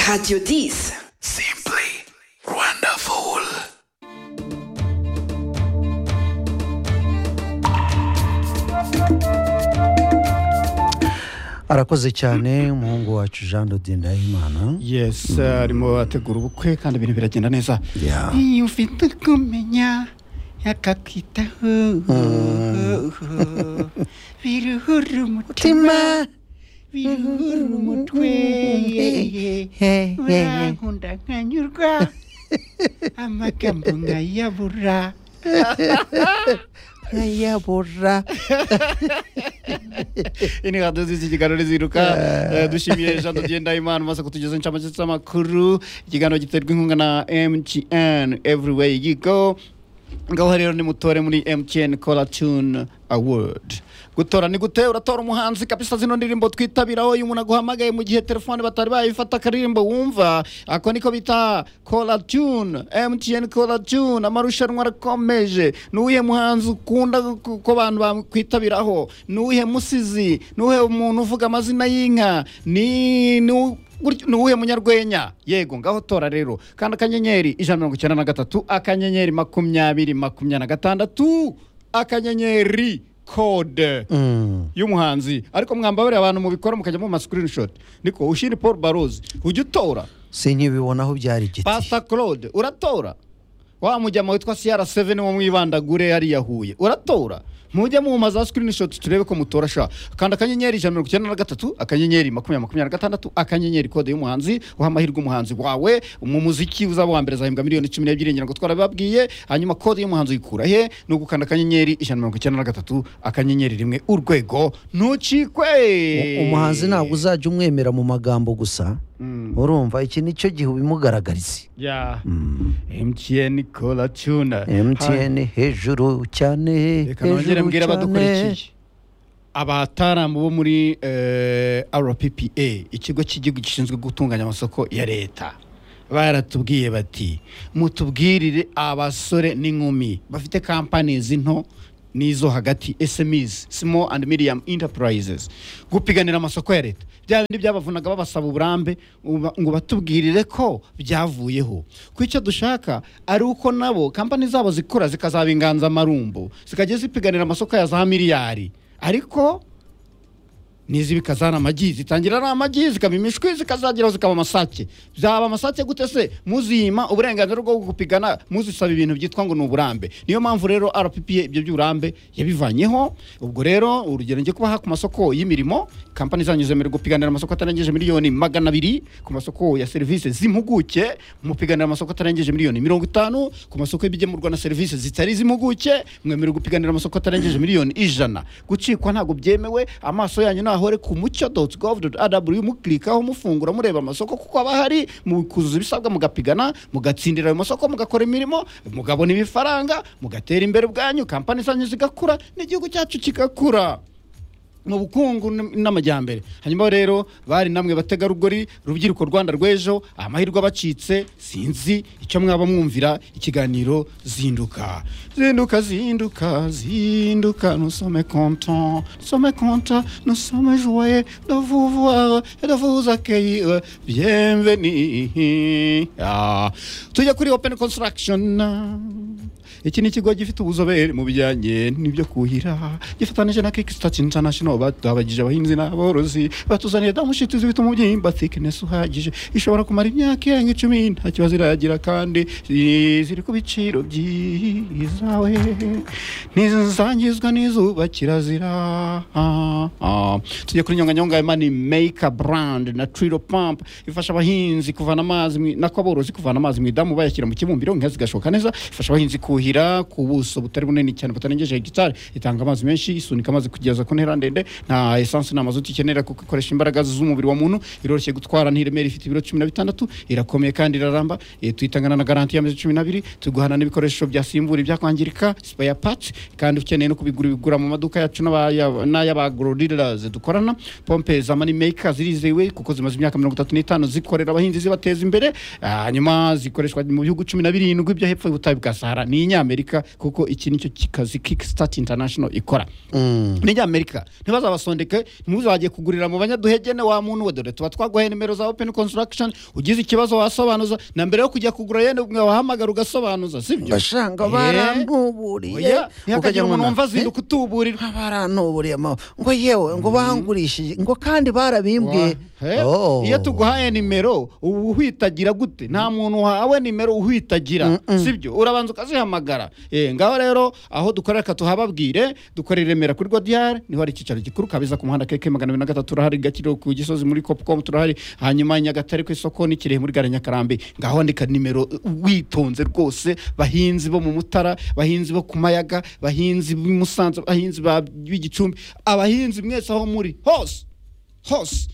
Radio Dies. Simply wonderful. arakoze cyane umuhungu wacu jean dodin ndahimana yes arimo ategura ubukwe kandi ibintu biragenda neza Yeah. iyo ufite kumenya akakwitaho biruhura umutima biruhura umutwe urankunda nkanyurwa amagambo nkayabura nkayabura ini haduzi ikiganiro ziruka Eh, dushimiye jean dogenda imana maze kutugezaho inshamake z'amakuru ikiganiro giterwa inkunga na mtn everywhere you go ngaho rero nimutore muri mtn cola tune award gutora ni gute uratora umuhanzi kabisa zino ndirimbo twitabiraho iyo umuntu aguhamagaye mu gihe telefone batari bayifata akaririmbo wumva ako niko bita cola tune mtn cola tune amarushanwa arakomeje ni uwuhe muhanzi ukunda ko ko abantu bakwitabiraho ni uwuhe musizi ni uwuhe umuntu uvuga amazina y'inka ni ni u- gutyo- ni uwuhe munyarwenya yego ngaho tora rero kandi akanyenyeri ijana na mirongo icyenda na gatatu akanyenyeri makumyabiri makumyabiri na gatandatu akanyenyeri kode y'umuhanzi ariko mwambabarira abantu mubikora mukajya mu screenshot niko ushiri paul barozi ujya utora sinkibibona aho byari igiti pasta claude uratora wa mujyama witwa cr7 wo mwibandagure hariya huye uratora mujye muhuma za screenshot turebe ko mutora sha kanda akanyenyeri ijana na mirongo icyenda na gatatu akanyenyeri makumyabiri makumyabiri na gatandatu akanyenyeri kode y'umuhanzi uha amahirwe umuhanzi wawe mu muziki uzaba uwa mbere azahembwa miliyoni cumi n'ebyiri ngira ngo twarabibabwiye hanyuma kode y'umuhanzi uyikura he ni ugukanda akanyenyeri ijana na mirongo icyenda na gatatu akanyenyeri rimwe urwego ntucikwe U- umuhanzi ntabwo uzajya umwemera mu magambo gusa Mm. urumva iki ni cyo gihe ubimugaragariza Yeah. MTN Cola Tuna. mtn hejuru cyane Reka nongere hejuru mbwire cyane abadukurikiye. Abataramu bo muri eh, RPPA, ikigo cy'igihugu gishinzwe gutunganya amasoko ya leta. Baratubwiye bati, mutubwirire abasore n'inkumi bafite companies nto n'izo hagati SMEs, small and medium enterprises, gupiganira amasoko ya leta. Bya bindi byabavunaga babasaba uburambe uba- ngo batubwirire ko byavuyeho. Ku icyo dushaka ari uko nabo company zabo zikura zikazaba inganzamarumbo, zikajya zipiganira amasoko ya za miliyari. Ariko nizi bikazana amagi zitangira ari amagi zikaba imishwi zikazageraho zikaba amasake zaba amasake gute se muzima uburenganzira bwo gupigana muzisaba ibintu byitwa ngo ni uburambe niyo mpamvu rero rppa ibyo by'uburambe yabivanyeho ubwo rero urugero njye kubaha ku masoko y'mirimo kampani zanyu zemerewe gupiganira amasoko atarengeje miliyoni magana abiri ku masoko ya serivisi z'impuguke mupiganira amasoko atarengeje miliyoni mirongo itanu ku masoko y'ibigemurwa na serivisi zitari iz'impuguke mwemerewe gupiganira amasoko atarengeje miliyoni ijana gucikwa ntabwo byemewe amaso yanyu nahore ku mucyo doti govu doti adabuliyu mukirikaho mufungura mureba amasoko kuko aba hari mukuzuza ibisabwa mugapigana mugatsindira ayo masoko mugakora imirimo mugabona ibifaranga mugatera imbere ubwanyu kampani zanyu zigakura n'igihugu cyacu kigakura mu bukungu n- n'amajyambere hanyuma rero bari namwe bategarugori rubyiruko rwanda rw'ejo amahirwe abacitse sinzi icyo mwaba mwumvira ikiganiro zinduka zinduka zinduka zinduka nous sommes contents nous sommes contents nous sommes joyeux de vous voir et de vous accueillir bienvenue Ah, tujya kuri open construction iki ni ikigo gifite ubuzobere mu bijyanye n'ibyo kuhira gifatanyije na kikisitati intanashono batabagije abahinzi n'aborozi batuzaniye damushiti z'ibituma umubyimba thickness uhagije ishobora kumara imyaka irenga icumi nta kibazo iragira kandi i- ziri ku biciro byiza we ntizangizwa n'izuba kirazira Ah, ah. tujye kuri nyonganyonga ya mani meyika brand na trilo pamp ifasha abahinzi kuvana amazi mu- nako aborozi kuvana amazi mu idamu bayashyira mu kibumbiro inka zigashoka neza ifasha abahinzi kuhira ku buso butari bunini cyane butarengeje hegitari itanga amazi menshi isunika amazi kugeza ku ntera ndende nta esansi nta mazuti ikenera kuko ikoresha imbaraga z'umubiri wa muntu iroroshye gutwara ntiremere ifite ibiro cumi na bitandatu irakomeye kandi iraramba Eh, tuyitangana na garanti y'amezi cumi n'abiri tuguhana n'ibikoresho byasimbura ibyakwangirika spare parts kandi ukeneye no kubigura ubigura mu maduka yacu n'abaya- n'ay'abagrodilas dukorana pompe za money maker zirizewe kuko zimaze imyaka mirongo itatu n'itanu zikorera abahinzi zibateza imbere Ah, hanyuma zikoreshwa mu bihugu cumi na birindwi byo hepfo y'ubutayu bwa sahara ni n'inyamerika kuko iki nicyo ki- kazi kickstart international ikora n'inyamerika ntibazabasondeke ntimuzagiye kugurira mu banyaduhegene wa muntu we dore tuba twaguhaye nimero za open construction ugize ikibazo wasobanuza na mbere yo kujya kugura yenda wahamagara ugasobanuza sibyo basanga Eh, barantuburiye oya, ntihakagira umuntu wumva azinduka utuburira Eh, barantuburiye ma ngo yewe ngo bangurishije ngo kandi barabimbwiye Wa- he? Oh. iyo tuguhaye nimero uba uhitagira gute nta muntu wahawe nimero uhitagira sibyo urabanza ukazihamagara Eh, ngaho rero aho dukorera reka tuhababwire dukorera i remera kuri godiyare niho hari icyicaro gikuru kabeza ku muhanda keke magana abiri na gatatu turahari gakiriho ku gisozi muri copcom turahari hanyuma i nyagatare ku isoko ni kirehe muri gare nyakarambi ngaho andika nimero witonze rwose bahinzi bo mu mutara bahinzi bo ku mayaga bahinzi b'i musanze bahinzi ba- b'igicumbi abahinzi mwese aho muri hose hose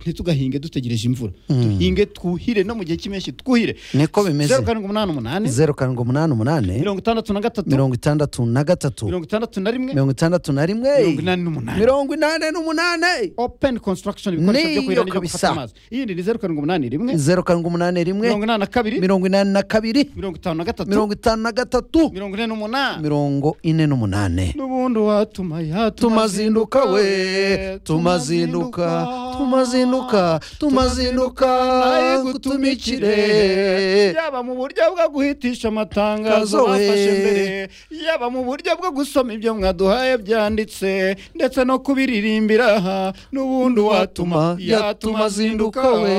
ntitugahinge dutegereje imvura duhinge twuhire no mu gihe cy'impeshyi twuhire niko bimeze zeru karindwi umunani umunani zeru karindwi umunani umunani mirongo itandatu na gatatu mirongo itandatu na gatatu mirongo itandatu na rimwe mirongo itandatu na rimwe mirongo inani n'umunani. mirongo inani n'umunani open construction ibikoresho byo Niyo kuhira n'ibyo kabisa. gufata amazi iyindi ni zeru karindwi umunani rimwe zeru karindwi umunani rimwe mirongo inani na kabiri mirongo inani na kabiri mirongo itanu na gatatu mirongo itanu na gatatu mirongo ine n'umunani mirongo ine n'umunani n'ubundi watuma ya tumazinduka we tumazinduka tumazinduka tumazinduka naye gutumikire yaba mu buryo bwo guhitisha amatangazo Kazo we. bafashe mbere yaba mu buryo bwo gusoma ibyo mwaduhaye byanditse ndetse no kubiririmbira aha n'ubundi tuma watuma ya tumazinduka we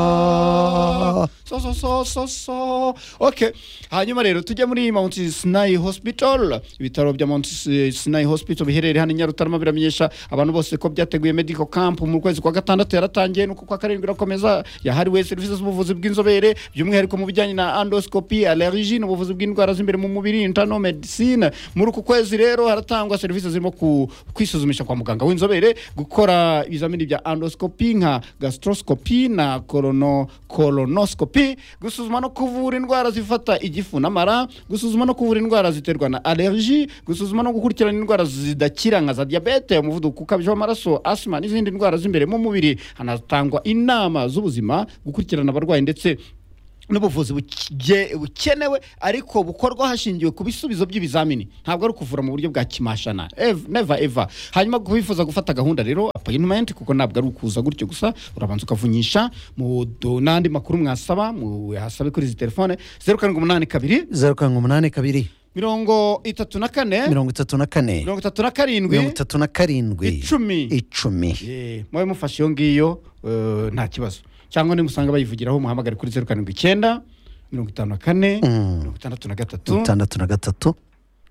tumazinduka so so so so so okay hanyuma rero tujya muri Mount Sinai Hospital ibitaro bya Mount Sinai Hospital biherereye hano i Nyarutarama biramenyesha abantu bose ko byateguye medical camp mu kwezi kwa gatandatu yaratangiye nuko kwa karindwi irakomeza yahariwe serivisi z'ubuvuzi bw'inzobere by'umwihariko mu bijyanye na endoscopy allergie n'ubuvuzi bw'indwara z'imbere mu mubiri internal medicine muri uku kwezi rero haratangwa serivisi zirimo ku- kwisuzumisha kwa muganga w'inzobere gukora ibizamini bya endoscopy nka gastroscopy na colono colonoscopy gusuzuma no kuvura indwara zifata igifu n'amara gusuzuma no kuvura indwara ziterwa na allergie gusuzuma no gukurikirana indwara zidakira nka za diabete umuvuduko ukabije w'amaraso asima n'izindi ndwara z'imbere mu mubiri hanatangwa inama z'ubuzima gukurikirana abarwayi ndetse n'ubuvuzi buke- bukenewe ariko bukorwa hashingiwe ku bisubizo by'ibizamini ntabwo ari ukuvura mu buryo bwa kimashana Ev- never ever hanyuma wifuza gufata gahunda rero appointment kuko ntabwo ari ukuza gutyo gusa urabanza ukavunyisha mu do- n'andi makuru mwasaba muhasabe kuri izi telefone zeru karindwi umunani kabiri zeru karindwi umunani kabiri mirongo itatu na kane mirongo itatu na kane mirongo itatu na karindwi mirongo itatu na karindwi Icumi. icumi Eh, mube mufashe iyo ngiyo eh, nta kibazo cyangwa nimusanga bayivugiraho muhamagare kuri zeru karindwi icyenda mirongo itanu na kane mirongo itandatu na gatatu itandatu na gatatu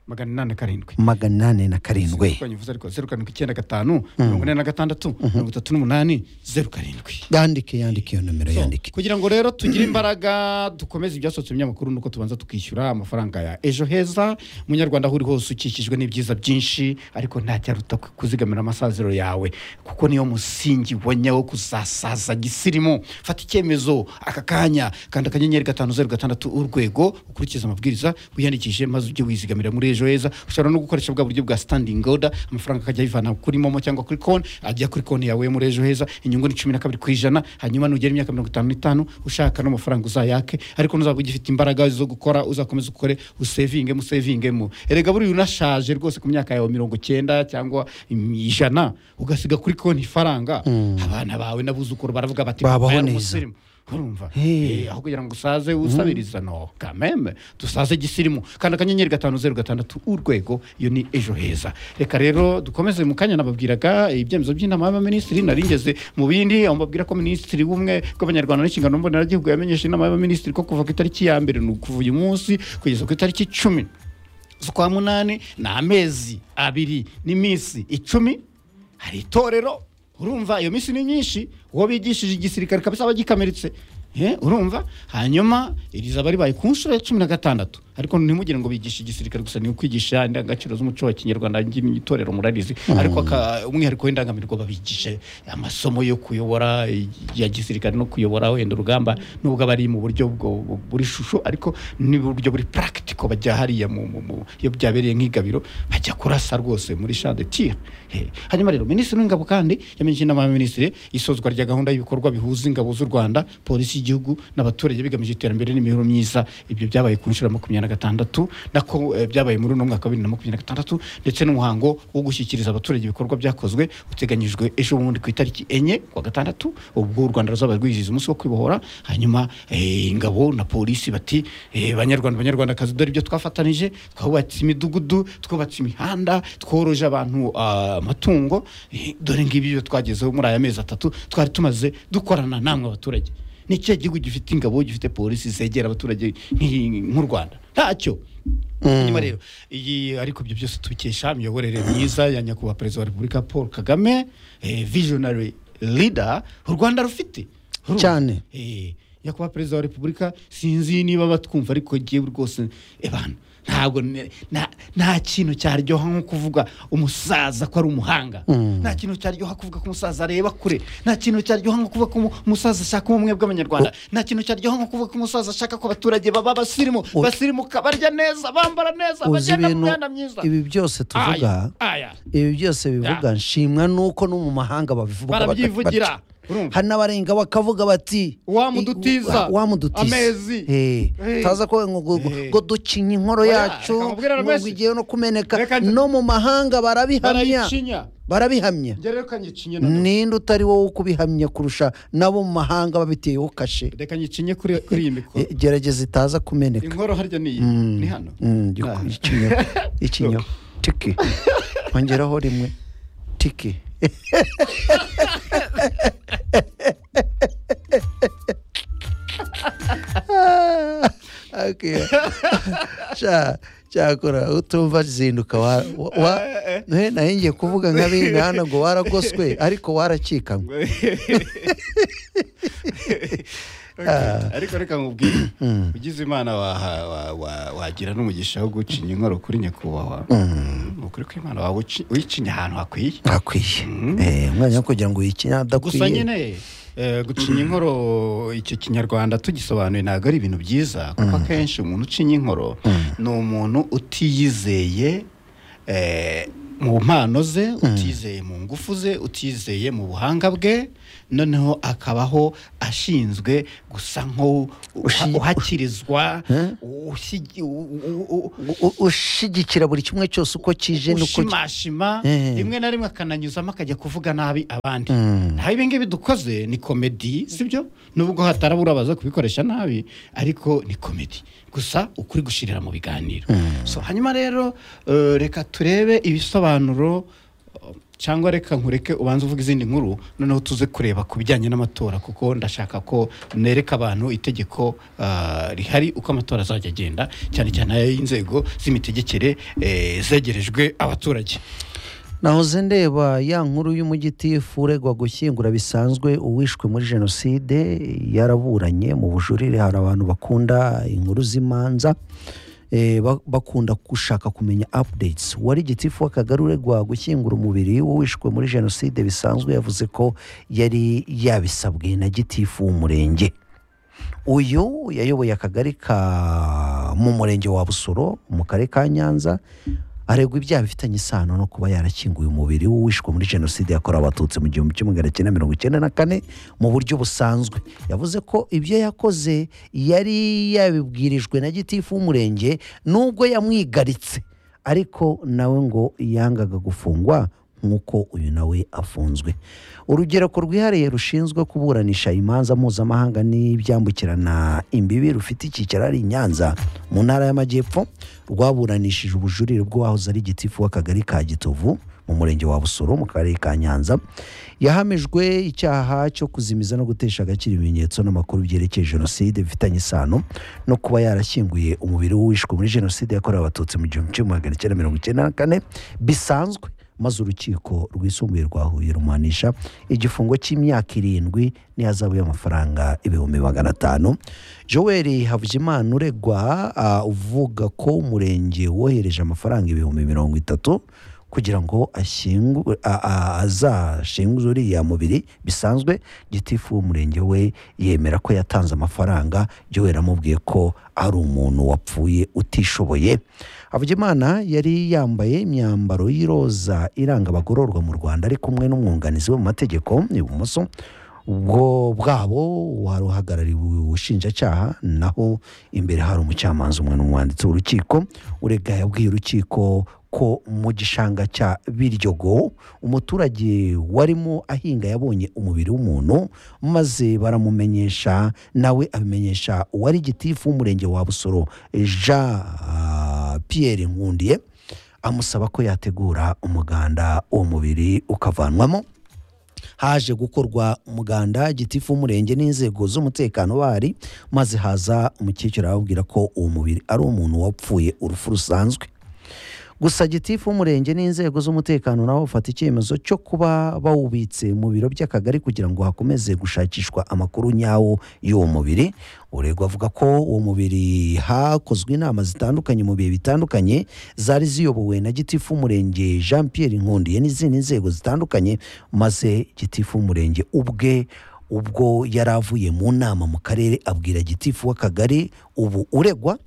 magana inani na karindwi magana inani na karindwi Sibukanyi uvuze ariko zeru karindwi icyenda gatanu mirongo ine na gatandatu mirongo itatu n'umunani zeru karindwi yandike yandike iyo nomero yandike kugira ngo rero tugire imbaraga dukomeze ibyasohotse mu binyamakuru nuko tubanza tukishyura amafaranga ya ejo heza munyarwanda aho uri hose ukikijwe n'ibyiza byinshi ariko ntacyaruta ku- kuzigamira amasaziro yawe kuko niyo musingi wonye wo kuzasaza gisirimu fata icyemezo aka kanya kanda akanyenyeri gatanu zeru gatandatu urwego ukurikiza amabwiriza wiyandikishe maze ujye wizigamira muri ejo heza ushobora no gukoresha bwa buryo bwa standing order amafaranga akajya ayivana kuri momo cyangwa kuri konti ajya kuri konti yawe muri ejo heza inyungu ni cumi na kabiri ku ijana hanyuma nugera imyaka mirongo itanu n'itanu ushaka n'amafaranga uzayake ariko nuzaba ugifite imbaraga zo gukora uzakomeza ukore usevinge mu sevingemo erega buriya unashaje rwose ku myaka yawe mirongo cyenda cyangwa im- ijana ugasiga kuri konti ifaranga abana bawe n'abuzukuru baravuga bati Babaho "Papa yari neza." umusirimu." urumva Hey. Eh, aho kugira ngo usaze usabiriza no kameme dusaze gisirimu kandi akanyenyeri gatanu zeru gatandatu urwego iyo ni ejo heza reka rero dukomeze mu kanya nababwiraga ibyemezo by'inama y'abaminisitiri naringeze mu bindi aho mbabwira ko minisitiri w'umwe bw'abanyarwanda n'inshingano mboneragihugu yamenyesha inama y'abaminisitiri ko kuva ku itariki ya mbere ni ukuva uyu munsi kugeza ku itariki cumi z'ukwa munani ni amezi abiri n'iminsi icumi hari itorero urumva iyo minsi ni myinshi uwo bigishije igisirikare kabisa aba gikamiritse Eh, urumva hanyuma iri zaba ribaye ku nshuro ya cumi na gatandatu ariko ntimugire ngo bigisha igisirikare gusa ni ukwigisha indangagaciro z'umuco wa kinyarwanda n'itorero murarizi ariko aka- umwihariko w'indangamirwa babigisha amasomo yo kuyobora ya gisirikare no kuyobora wenda urugamba nubwo aba ari mu buryo bwo- bu- buri shusho ariko n'uburyo buri practical bajya hariya mu, mu, mu iyo byabereye nk'igabiro bajya kurasa rwose muri champ de tir hanyuma rero minisitiri w'ingabo kandi yamenyesheje inama y'abaminisitiri isozwa rya gahunda y'ibikorwa bihuza ingabo z'u rwanda polisi y'igihugu n'abaturage bigamije iterambere n'imibereho myiza ibyo byabaye ku nshuro ya makumyabiri na gatandatu nako eh, byabaye muri uno mwaka wa bibiri na makumyabiri na gatandatu ndetse n'umuhango wo gushyikiriza abaturage ibikorwa byakozwe uteganyijwe ejo bundi ku itariki enye kwa gatandatu ubwo u rwanda ruzaba rwizihiza umunsi wo kwibohora hanyuma eh, ingabo na polisi bati eh, banyarwanda banyarwandakazi dore ibyo twafatanije twubatse imidugudu twubatse imihanda tworoje abantu ah, amatungo eh, dore ngibi ibyo twagezeho muri aya mezi atatu twari tumaze dukorana namwe abaturage ni ikihe gihugu gifite ingabo gifite polisi zegera abaturage nk'iyi- nk'u rwanda ntacyo hanyuma rero iyi ariko ibyo byose tubikesha imiyoborere myiza ya nyakubahwa perezida wa repubulika paul kagame eh, visionary leader u rwanda rufite Uru- Cyane. Eh, nyakubahwa perezida wa repubulika sinzi niba batwumva ariko ngewe rwose ebana ntabwo ne- nta- nta kintu cyaryoha nko kuvuga umusaza ko ari umuhanga nta kintu cyaryoha kuvuga ko umusaza areba kure nta kintu cyaryoha nko kuvuga ko umu- umusaza ashaka ubumwe bw'abanyarwanda nta kintu cyaryoha nko kuvuga ko umusaza ashaka ko abaturage baba basirimu basirimuka barya neza bambara neza uzi bagenda mu ibintu mihanda myiza ibi byose tuvuga Aya, aya ibi byose bivuga nshimwa nuko no mu mahanga babivuga bata- barabyivugira bati- urumva hari n'abarenga bakavuga bati Wamudutiza, "I- wa- wamudutiza amezi, Eh, eh, taza ko ngo- ngo eh. ngo ducinya inkoro Oya, yacu reka mubwire ngo rwose. igiye no kumeneka Reka nda- no mu mahanga barabihamya barayicinya barabihamya njye rero kanyicinye nanone. ninde utari wowe ukubihamya kurusha nabo mu mahanga babiteyeho kashe reka nyicinye kuri kuri iyi mikoro Eh, gerageza itaza kumeneka inkoro harya ni iyi ni hano Mm, Ah. giku- ikinyoro ikinyoro tiki ongeraho rimwe tiki Ah, okay. Cya- cyakora utumva zinduka wa- wa- wa- Eh, nari ngiye kuvuga nk'abinga hano ngo waragoswe ariko warakikanywe Okay. ariko reka nkubwire ugize imana waha- wa- wa- wagira n'umugisha wo gucinya inkoro kuri nyakubahwa ni ukuri ko imana wawe uci- uyicinya ahantu hakwiye ntakwiye Eh, umwanya wo kugira ngo uyikinye gusa adakwiye nyine eh, gucinya inkoro icyo kinyarwanda tugisobanuye ntabwo ari ibintu byiza kuko akenshi umuntu ucinya inkoro ni umuntu utiyizeye eh, mu mpano ze utizeye mu ngufu ze utizeye mu buhanga bwe noneho akabaho ashinzwe gusa Ushi- nk'uhakirizwa U- u- ushigikira buri kimwe cyose uko kije nuko ushimashima Eh. rimwe na rimwe akananyuzamo akajya kuvuga nabi abandi ntaho ibi ngibi dukoze ni komedi sibyo nubwo hatarabura baza kubikoresha nabi ariko ni komedi gusa ukuri gushirira mu biganiro so hanyuma rero eh, reka turebe ibisobanuro eh, cyangwa reka nkureke ubanze uvuga izindi nkuru noneho tuze kureba ku bijyanye n'amatora kuko ndashaka ko nereka abantu itegeko eh, rihari uko amatora azajya agenda cyane cyane ay'inzego z'imitegekere eh, zegerejwe abaturage nahoze ndeba ya nkuru y'umugitifu uregwa gushyingura bisanzwe uwishwe muri jenoside yaraburanye mu bujurire hari abantu bakunda inkuru z'imanza eh, ba- bakunda gushaka kumenya updates wari gitifu w'akagari uregwa gushyingura umubiri w'uwishwe muri jenoside bisanzwe yavuze ko yari yabisabwe na gitifu w'umurenge uyu yayoboye akagari ka mu murenge wa busoro mu karere ka nyanza aregwa ibyaha bifitanye isano no kuba yarakinguye umubiri w'uwishwe muri jenoside yakorewe abatutsi mu gihumbi kimwe magana cyenda mirongo icyenda na kane mu buryo busanzwe yavuze ko ibyo yakoze yari yabibwirijwe na gitifu w'umurenge nubwo yamwigaritse ariko nawe ngo yangaga gufungwa nk'uko uyu nawe afunzwe urugereko rwihariye rushinzwe kuburanisha imanza mpuzamahanga n'ibyambukirana imbibi rufite icyicaro ari i nyanza mu ntara y'amajyepfo rwaburanishije ubujurire bw'uwahoze ari gitifu w'akagari ka gitovu mu murenge wa busoro mu karere ka nyanza yahamijwe icyaha cyo kuzimiza no gutesha agaciro ibimenyetso n'amakuru byerekeye jenoside bifitanye isano no kuba yarashyinguye umubiri w'uwishwe muri jenoside yakorewe abatutsi mu gihumbi kimwe magana cyenda mirongo icyenda na kane bisanzwe maze urukiko rwisumbuye rwa huye rumuhanisha igifungo cy'imyaka irindwi n'ihazabu y'amafaranga ibihumbi magana atanu joel havugimana uregwa ah, uvuga ko umurenge wohereje amafaranga ibihumbi mirongo itatu kugira ngo ashyingu- a- a- azashinguze uriya mubiri bisanzwe gitifu w'umurenge we yemera ko yatanze amafaranga jowe yaramubwiye ko ari umuntu wapfuye utishoboye havugimana yari yambaye imyambaro y'iroza iranga abagororwa mu rwanda ari kumwe n'umwunganizi we mu mategeko ibumoso ubwo bwabo hari uhagarariwe ubushinjacyaha naho imbere hari umucamanza umwe n'umwanditsi w'urukiko urega yabwiye urukiko ko mu gishanga cya biryogo umuturage warimo ahinga yabonye umubiri w'umuntu maze baramumenyesha nawe abimenyesha uwari gitifu w'umurenge wa busoro jean ah, pierre nkundiye amusaba ko yategura umuganda uwo mubiri ukavanwamo haje gukorwa umuganda gitifu w'umurenge n'inzego z'umutekano bari maze haza umukecuru arababwira ko uwo mubiri ari umuntu wapfuye urupfu rusanzwe gusa gitifu w'umurenge n'inzego z'umutekano nabo bafata icyemezo cyo kuba bawubitse mu biro by'akagari kugira ngo hakomeze gushakishwa amakuru nyawo y'uwo mubiri uregwa avuga ko uwo mubiri hakozwe inama zitandukanye mu bihe bitandukanye zari ziyobowe na gitifu w'umurenge jean pierre nkundiye n'izindi nzego zitandukanye maze gitifu w'umurenge ubwe ubwo yari avuye mu nama mu karere abwira gitifu w'akagari ubu uregwa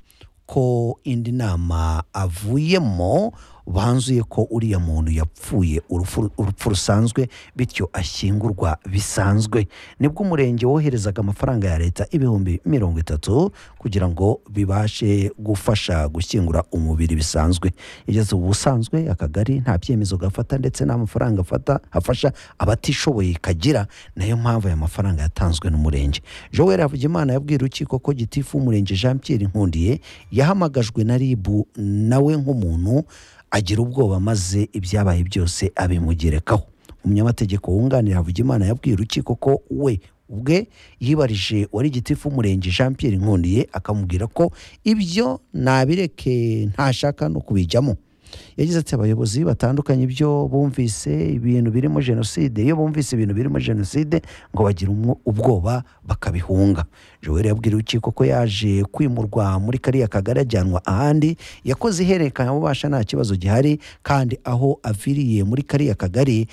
ko indi nama avuyemo banzuye ko uriya muntu yapfuye urupfu urupfu rusanzwe bityo ashyingurwa bisanzwe nibwo umurenge woherezaga amafaranga ya leta ibihumbi mirongo itatu kugira ngo bibashe gufasha gushyingura umubiri bisanzwe igeze ubu busanzwe akagari nta byemezo gafata ndetse nta mafaranga afata afasha abatishoboye kagira nayo mpamvu aya mafaranga yatanzwe n'umurenge joel havugimana yabwiye urukiko ko gitifu w'umurenge jean pierre nkundiye yahamagajwe na ribu nawe nk'umuntu agira ubwoba maze ibyabaye byose abimugerekaho umunyamategeko wunganira havugimana yabwiye urukiko ko we ubwe yibarije wari gitifu w'umurenge jean pierre nkundiye akamubwira ko ibyo nabireke ntashaka no kubijyamo yagize ati abayobozi batandukanye ibyo bumvise ibintu birimo jenoside iyo bumvise ibintu birimo jenoside ngo bagira umwo- ubwoba bakabihunga joel yabwira urukiko ko yaje kwimurwa muri kariya kagari ajyanwa ahandi yakoze ihererekanyabubasha nta kibazo gihari kandi aho aviriye muri kariya kagari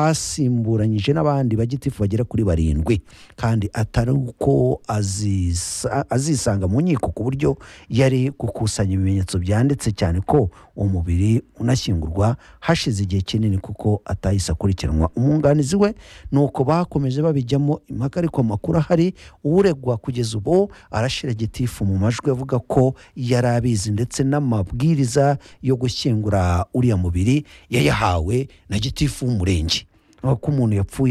hasimburanyije n'abandi bagitifu bagera kuri barindwi kandi atari uko azisa- azisanga mu nkiko ku buryo yari gukusanya ibimenyetso byanditse cyane ko umubiri unashyingurwa hashize igihe kinini kuko atahise akurikiranwa umwunganizi we ni uko bakomeje babijyamo impaka ariko amakuru ahari uregwa kugeza ubu arashira gitifu mu majwi avuga ko yari abizi ndetse n'amabwiriza yo gushyingura uriya mubiri yayahawe na gitifu w'umurenge ko umuntu yapfuye